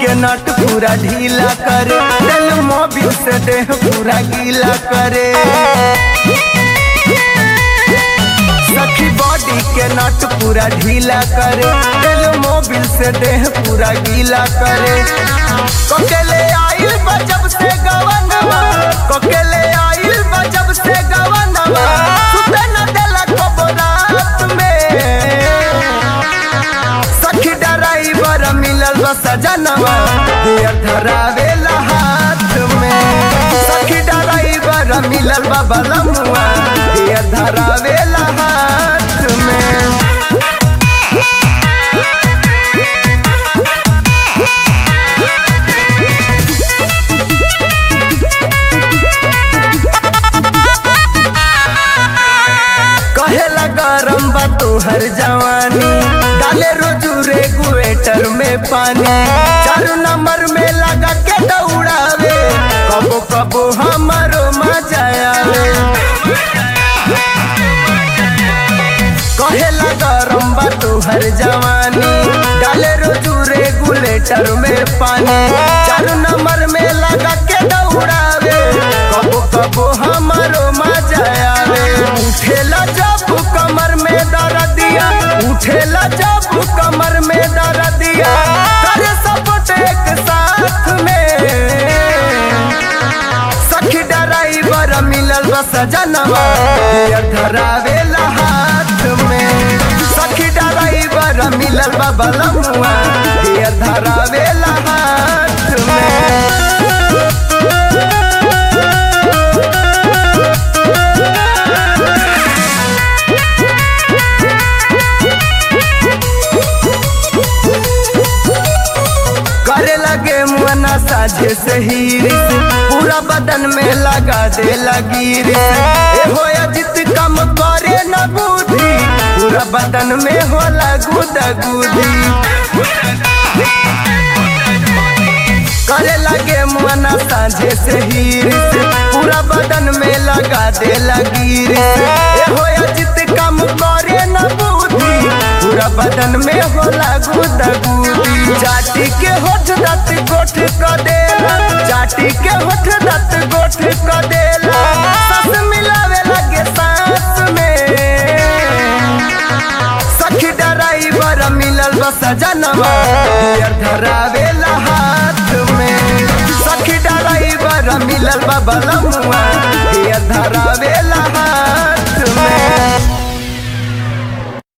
के नट पूरा ढीला करे तेल मोबिल से देह पूरा गीला करे सखी बॉडी के नट पूरा ढीला करे तेल मोबिल से देह पूरा गीला करे कोकेले आइल बजब से गवनवा कोकेले आइल बजब से गवनवा सुते न देला कबो रात में सखी ड्राइवर मिलल बा सजनवा दियर धरावेला हाथ में सखी ड्राइवर मिलल बा बलमुआ दियर धरावेला हाथ में कहेला गरम बा तोहर जवानी डाले रोजू रेगुएटर में पानी चार नंबर में लगा के दौड़ावे कबो कबो हमारो मजा आवे कहेला गरम बा तोहर जवानी डाले रोजू रेगुलेटर में पानी चार नंबर में लगा के दौड़ावे कबो कबो हमारो मजा आवे उठेला जब कमर में दर्दिया उठेला जब कमर में दर्दिया करे सपोर्ट एक साथ में सखी ड्राइवर मिलल बा सजनवा दियर धरावेला हाथ में सखी ड्राइवर मिलल बा बलमुआ दियर धरावेला हाथ में करे लगे मुअना साझे से हीरिस पूरा बदन में लगा दे लगी ए हो जित कम करे न बुद्धि पूरा बदन में होला गुदा गुदी करे लगे मुअना साझे से हीरिस पूरा बदन में लगा दे लगी ए हो जित कम करे न बुद्धि पूरा बदन में होला गुदा गुदी चाटी के होठ दत गोठ क देला चाटी के होठ दत गोठ क देला सस मिलावे लगे सांस में सखी ड्राइवर मिलल बा सजनवा दियर धरावेला हाथ में सखी ड्राइवर मिलल बा बलमुआ दियर धरावे